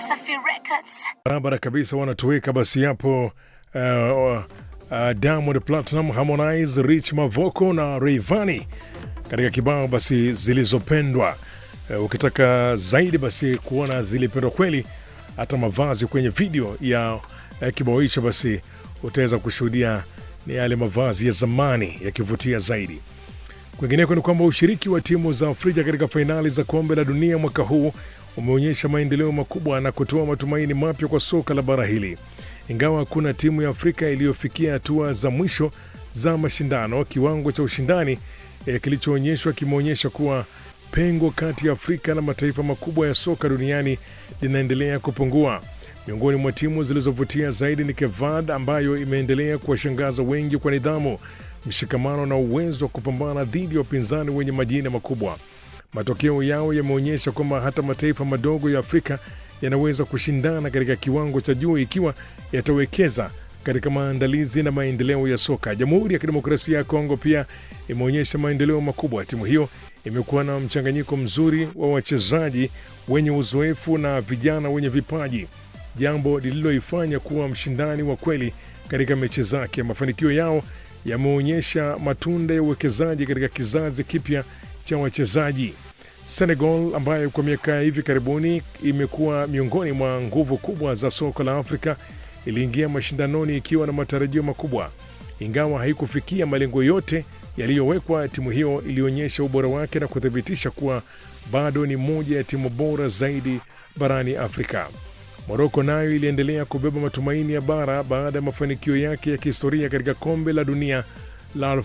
Wasafi Records. barabara kabisa wanatuweka basi hapo uh, uh, Diamond Platinum, Harmonize, Rich Mavoko na Rayvanny katika kibao basi zilizopendwa. Uh, ukitaka zaidi basi kuona zilipendwa kweli, hata mavazi kwenye video ya uh, kibao hicho basi utaweza kushuhudia ni yale mavazi ya zamani yakivutia zaidi. Kwingineko ni kwamba ushiriki wa timu za Afrika katika fainali za kombe la dunia mwaka huu umeonyesha maendeleo makubwa na kutoa matumaini mapya kwa soka la bara hili. Ingawa hakuna timu ya Afrika iliyofikia hatua za mwisho za mashindano, kiwango cha ushindani eh, kilichoonyeshwa kimeonyesha kuwa pengo kati ya Afrika na mataifa makubwa ya soka duniani linaendelea kupungua. Miongoni mwa timu zilizovutia zaidi ni Kevad ambayo imeendelea kuwashangaza wengi kwa nidhamu, mshikamano na uwezo wa kupambana dhidi ya wapinzani wenye majina makubwa. Matokeo yao yameonyesha kwamba hata mataifa madogo ya Afrika yanaweza kushindana katika kiwango cha juu ikiwa yatawekeza katika maandalizi na maendeleo ya soka. Jamhuri ya Kidemokrasia ya Kongo pia imeonyesha maendeleo makubwa. Timu hiyo imekuwa na mchanganyiko mzuri wa wachezaji wenye uzoefu na vijana wenye vipaji, jambo lililoifanya kuwa mshindani wa kweli katika mechi zake. Mafanikio yao yameonyesha matunda ya uwekezaji katika kizazi kipya cha wachezaji. Senegal ambayo kwa miaka ya hivi karibuni imekuwa miongoni mwa nguvu kubwa za soka la Afrika iliingia mashindanoni ikiwa na matarajio makubwa. Ingawa haikufikia malengo yote yaliyowekwa, timu hiyo ilionyesha ubora wake na kuthibitisha kuwa bado ni moja ya timu bora zaidi barani Afrika. Moroko nayo iliendelea kubeba matumaini ya bara baada ya mafanikio yake ya kihistoria katika kombe la dunia la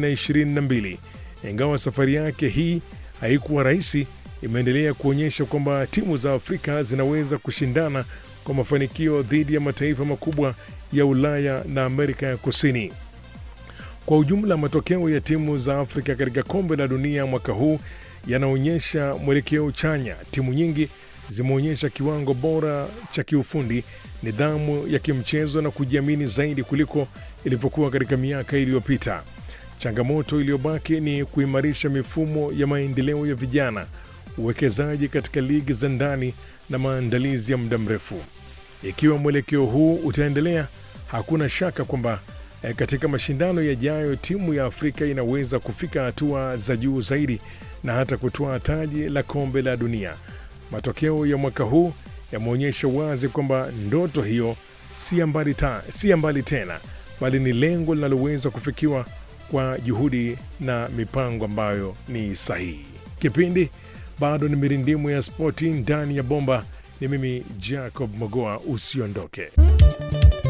2022. Ingawa safari yake hii haikuwa rahisi, imeendelea kuonyesha kwamba timu za Afrika zinaweza kushindana kwa mafanikio dhidi ya mataifa makubwa ya Ulaya na Amerika ya Kusini. Kwa ujumla, matokeo ya timu za Afrika katika kombe la dunia mwaka huu yanaonyesha mwelekeo chanya. Timu nyingi zimeonyesha kiwango bora cha kiufundi, nidhamu ya kimchezo na kujiamini zaidi kuliko ilivyokuwa katika miaka iliyopita. Changamoto iliyobaki ni kuimarisha mifumo ya maendeleo ya vijana, uwekezaji katika ligi za ndani na maandalizi ya muda mrefu. Ikiwa mwelekeo huu utaendelea, hakuna shaka kwamba eh, katika mashindano yajayo timu ya Afrika inaweza kufika hatua za juu zaidi na hata kutoa taji la kombe la dunia. Matokeo ya mwaka huu yameonyesha wazi kwamba ndoto hiyo si ya mbali ta- si ya mbali tena, bali ni lengo linaloweza kufikiwa kwa juhudi na mipango ambayo ni sahihi. Kipindi bado ni mirindimu ya spoti ndani ya bomba. Ni mimi Jacob Mogoa, usiondoke.